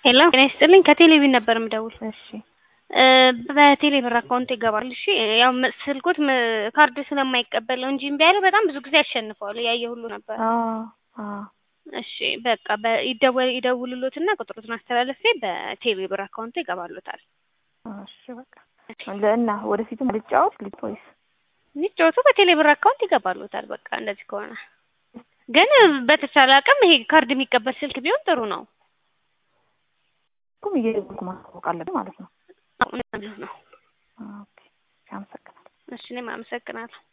ሄሎ ጤና ይስጥልኝ ከቴሌቪዥን ነበር የምደውል እሺ በቴሌ ብር አካውንት ይገባል እሺ ያው ም- ስልኩት ም- ካርድ ስለማይቀበል ነው እንጂ እምቢ ያለው በጣም ብዙ ጊዜ አሸንፈዋል እያየ ሁሉ ነበር አዎ አዎ እሺ በቃ በ- ይደወል ይደውሉሎትና ቁጥሩትን አስተላለፌ በቴሌ ብር አካውንት ይገባሉታል እሺ በቃ ለእና ወደፊትም ልጫወት ልጅ ወይስ የሚጫወቱ በቴሌ ብር አካውንት ይገባሉታል በቃ እንደዚህ ከሆነ ግን በተቻለ አቅም ይሄ ካርድ የሚቀበል ስልክ ቢሆን ጥሩ ነው ኩም እየደወልኩ ማስታወቅ አለብን ማለት ነው እውነት ነው ኦኬ አመሰግናለሁ እሺ እኔም አመሰግናለሁ